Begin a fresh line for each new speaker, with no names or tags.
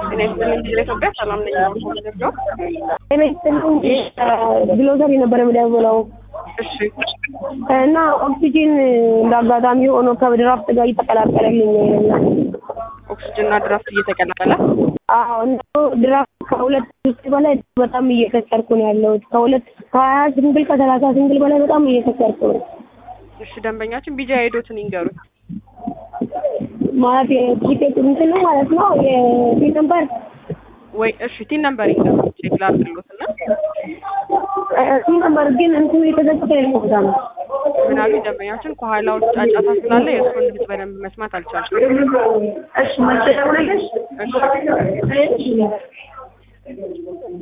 ጤና ይስጥልኝ ጊዜ ኢትዮጵያ ሰላም ነኝ። ምንድነው?
ጤና ይስጥልኝ ግሎዘር የነበረ የምደውለው
እሺ
እና ኦክሲጂን እንደ አጋጣሚ ሆኖ ከድራፍት ጋር እየተቀላቀለልኝ ነው።
ኦክስጅን እና ድራፍት እየተቀላቀለ
አዎ እና ድራፍት ከሁለት ሶስት በላይ በጣም እየከሰርኩ ነው ያለሁት። ከሁለት ከሀያ ስንግል ከሰላሳ ስንግል በላይ በጣም እየከሰርኩ ነው
እሺ ደንበኛችን ቢጃ ሄዶትን ይንገሩት።
ማለት የቲኬት እንትን ነው ማለት ነው የቲን ነምበር
ወይ እሺ ቲን ነምበር ይንገሩት ቼክ ላድርግሎት እና
ቲን ነምበር ግን እንትኑ የተዘጋጀ ነው ቦታ ነው
ምን አሉ ደንበኛችን ከኋላው ጫጫታ ስላለ የእሱን ድምፅ በደንብ መስማት አልቻልኩም።
እሺ መቼ ደውለልሽ?
እሺ
እሺ